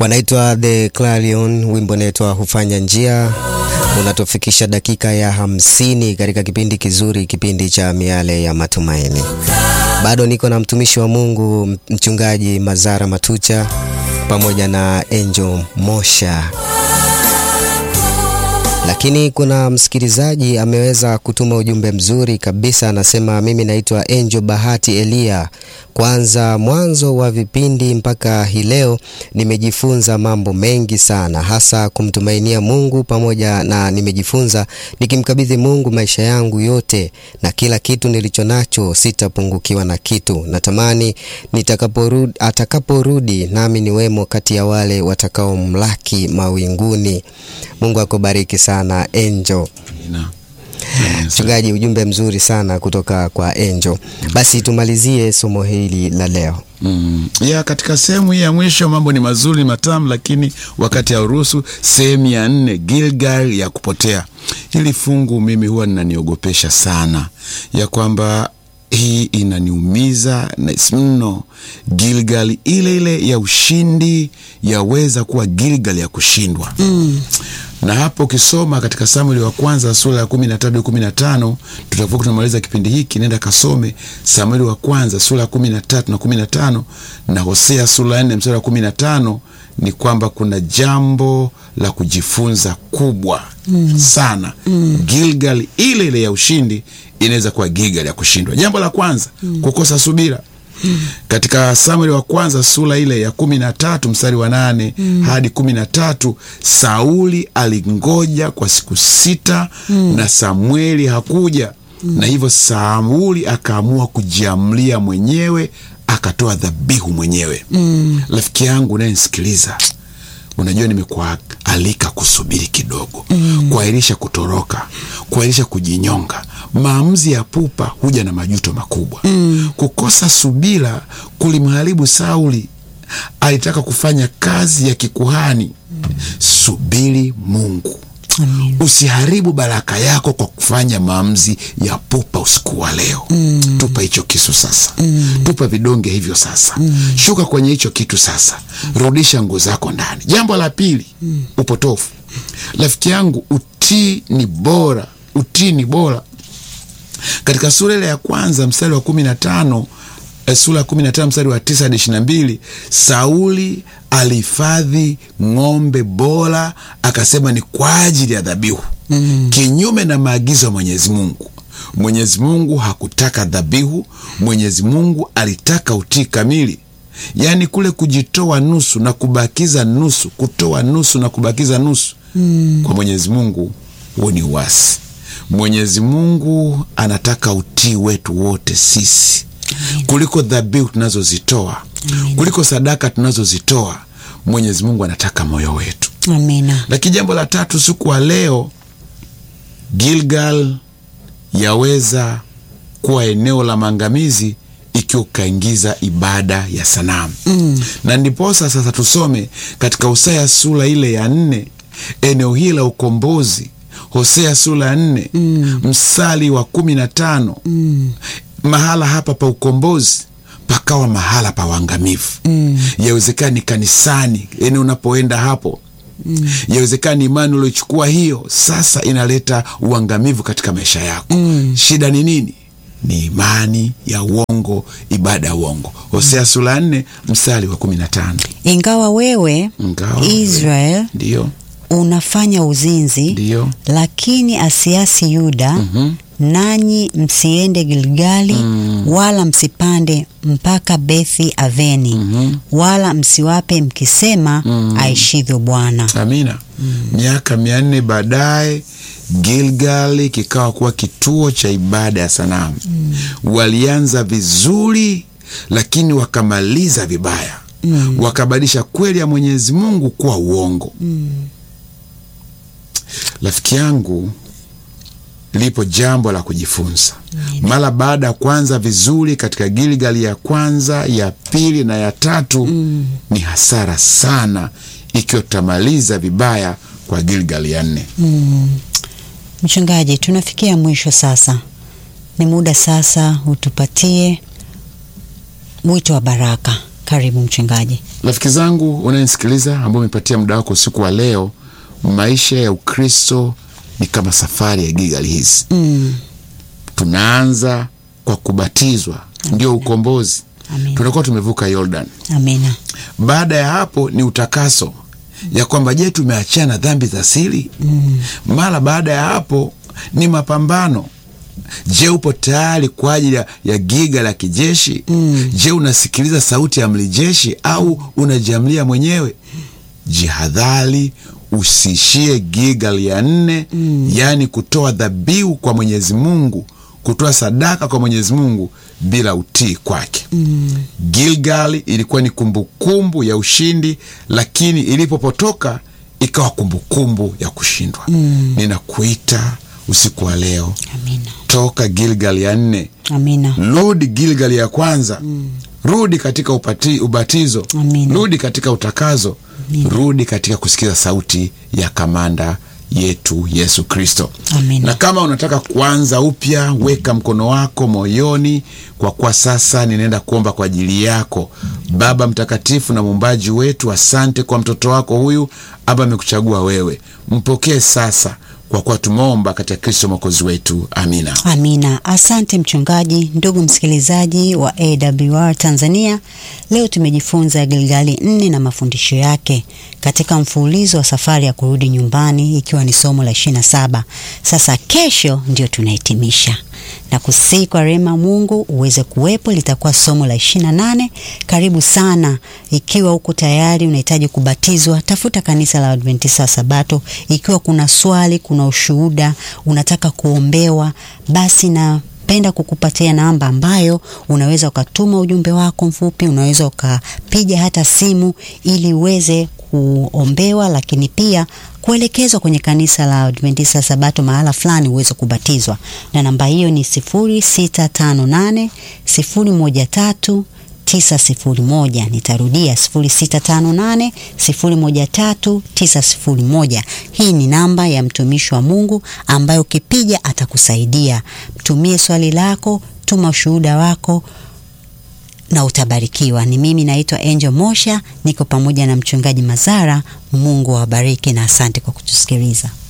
wanaitwa The Clarion, wimbo unaitwa hufanya njia, unatufikisha dakika ya hamsini katika kipindi kizuri, kipindi cha miale ya matumaini. Bado niko na mtumishi wa Mungu mchungaji Mazara Matucha pamoja na Angel Mosha lakini kuna msikilizaji ameweza kutuma ujumbe mzuri kabisa, anasema mimi naitwa Angel Bahati Elia. Kwanza mwanzo wa vipindi mpaka hii leo nimejifunza mambo mengi sana, hasa kumtumainia Mungu pamoja na nimejifunza nikimkabidhi Mungu maisha yangu yote na kila kitu nilicho nacho, sitapungukiwa na kitu. Natamani nitakaporudi, atakaporudi nami niwemo kati ya wale watakaomlaki mawinguni. Mungu akubariki sana Angel. Mchungaji, ujumbe mzuri sana kutoka kwa Angel. Basi tumalizie somo hili la leo. Mm. Ya katika sehemu hii ya mwisho mambo ni mazuri ni matamu, lakini wakati hauruhusu. Sehemu ya nne, Gilgal ya kupotea. Hili fungu mimi huwa linaniogopesha sana, ya kwamba hii inaniumiza mno. Gilgal ile ile ya ushindi yaweza kuwa Gilgal ya kushindwa mm. Na hapo ukisoma katika Samueli wa kwanza sura ya kumi na tatu kumi na tano tutakuwa tunamaliza kipindi hiki, nenda kasome Samueli wa kwanza sura ya kumi na tatu na kumi na tano na Hosea sura ya nne mstari wa kumi na tano ni kwamba kuna jambo la kujifunza kubwa mm. sana mm. Gilgal ile ile ya ushindi inaweza kuwa Gilgal ya kushindwa. Jambo la kwanza mm. kukosa subira mm. katika Samueli wa kwanza sura ile ya kumi na tatu mstari wa nane mm. hadi kumi na tatu Sauli alingoja kwa siku sita mm. na Samueli hakuja mm. na hivyo Sauli akaamua kujiamlia mwenyewe akatoa dhabihu mwenyewe. Rafiki mm. yangu unayenisikiliza, unajua nimekualika kusubiri kidogo mm. kuahirisha kutoroka, kuahirisha kujinyonga. Maamuzi ya pupa huja na majuto makubwa mm. kukosa subira kulimharibu Sauli. Alitaka kufanya kazi ya kikuhani mm. subiri Mungu. Amin. Usiharibu baraka yako kwa kufanya maamuzi ya pupa usiku wa leo mm. Tupa hicho kisu sasa mm. Tupa vidonge hivyo sasa mm. Shuka kwenye hicho kitu sasa mm. Rudisha nguo zako ndani. Jambo la pili mm. upotofu. Rafiki yangu, utii ni bora, utii ni bora. Katika sura ile ya kwanza mstari wa kumi na tano sura ya kumi na tano mstari wa tisa hadi ishirini na mbili Sauli alihifadhi ng'ombe bora, akasema ni kwa ajili ya dhabihu mm. kinyume na maagizo ya Mwenyezi Mungu. Mwenyezi Mungu hakutaka dhabihu, Mwenyezi Mungu alitaka utii kamili, yaani kule kujitoa nusu na kubakiza nusu, kutoa nusu na kubakiza nusu mm. kwa Mwenyezi Mungu huo ni uasi. Mwenyezi Mungu anataka utii wetu wote sisi kuliko dhabihu tunazozitoa, kuliko sadaka tunazozitoa. Mwenyezi Mungu anataka moyo wetu. Amina. Lakini jambo la tatu, siku wa leo, Gilgal yaweza kuwa eneo la maangamizi ikiwa ukaingiza ibada ya sanamu mm. na ndiposa sasa tusome katika Hosea sura ile ya nne eneo hili la ukombozi. Hosea sura ya nne mm. msali wa kumi na tano mm. mahala hapa pa ukombozi pakawa mahala pa uangamivu mm. yawezekana ni kanisani, yani unapoenda hapo mm. yawezekana ni imani uliochukua hiyo sasa inaleta uangamivu katika maisha yako mm. shida ni nini? Ni imani ya uongo, ibada ya uongo. Hosea mm. sura nne mstari wa kumi na tano ingawa wewe Ingawa Israel ndiyo unafanya uzinzi ndiyo lakini asiasi Yuda Mhm. nanyi msiende Gilgali wala msipande mpaka Bethi Aveni wala msiwape mkisema aishivyo Bwana. Amina. Miaka mia nne baadaye Gilgali kikawa kuwa kituo cha ibada ya sanamu. Walianza vizuri, lakini wakamaliza vibaya. Wakabadilisha kweli ya Mwenyezi Mungu kuwa uongo. Rafiki yangu, lipo jambo la kujifunza. Mara baada ya kuanza vizuri katika Gilgali ya kwanza, ya pili na ya tatu, ni hasara sana ikiwa tutamaliza vibaya kwa Gilgali ya nne. Mchungaji, tunafikia mwisho sasa, ni muda sasa utupatie wito wa baraka Karibu mchungaji. Rafiki zangu unayenisikiliza, ambao umepatia muda wako usiku wa leo, maisha ya Ukristo ni kama safari ya Gilgali hizi. Mm. Tunaanza kwa kubatizwa, ndio ukombozi. Amina. Tunakuwa tumevuka Yordan. Amina. Baada ya hapo ni utakaso, ya kwamba je, tumeachana dhambi za siri? Mara baada ya hapo ni mapambano. Je, upo tayari kwa ajili ya, ya giga la kijeshi? Je, unasikiliza sauti ya amri jeshi au unajiamlia mwenyewe? Jihadhari usiishie Gilgal ya nne, yaani kutoa dhabihu kwa Mwenyezi Mungu, kutoa sadaka kwa Mwenyezi Mungu bila utii kwake. Gilgal ilikuwa ni kumbukumbu ya ushindi, lakini ilipopotoka ikawa kumbukumbu ya kushindwa. Ninakuita usiku wa leo, Amina. toka Gilgal ya nne, Amina. rudi Gilgal ya kwanza, rudi katika upati, ubatizo, Amina. rudi katika utakazo, rudi katika kusikiza sauti ya kamanda yetu Yesu Kristo. Amina. Na kama unataka kuanza upya, weka mkono wako moyoni, kwa kuwa sasa ninaenda kuomba kwa ajili yako. Baba mtakatifu na muumbaji wetu, asante kwa mtoto wako huyu, Aba amekuchagua wewe, mpokee sasa, kwa kuwa tumeomba katika Kristo mwokozi wetu, amina. Amina. Asante mchungaji. Ndugu msikilizaji wa AWR Tanzania, leo tumejifunza Gilgali nne na mafundisho yake katika mfululizo wa safari ya kurudi nyumbani, ikiwa ni somo la 27. Sasa kesho ndio tunahitimisha na kusii kwa rehema Mungu uweze kuwepo, litakuwa somo la 28. Karibu sana. Ikiwa uko tayari unahitaji kubatizwa, tafuta kanisa la Adventista wa Sabato. Ikiwa kuna swali, kuna ushuhuda, unataka kuombewa, basi na penda kukupatia namba ambayo unaweza ukatuma ujumbe wako mfupi, unaweza ukapiga hata simu ili uweze kuombewa, lakini pia kuelekezwa kwenye kanisa la Adventista Sabato mahala fulani uweze kubatizwa, na namba hiyo ni 0658 013 901. Nitarudia 0658 013 901. Hii ni namba ya mtumishi wa Mungu ambayo ukipiga atakusaidia. Mtumie swali lako, tuma ushuhuda wako na utabarikiwa. Ni mimi naitwa Angel Mosha, niko pamoja na mchungaji Mazara. Mungu awabariki na asante kwa kutusikiliza.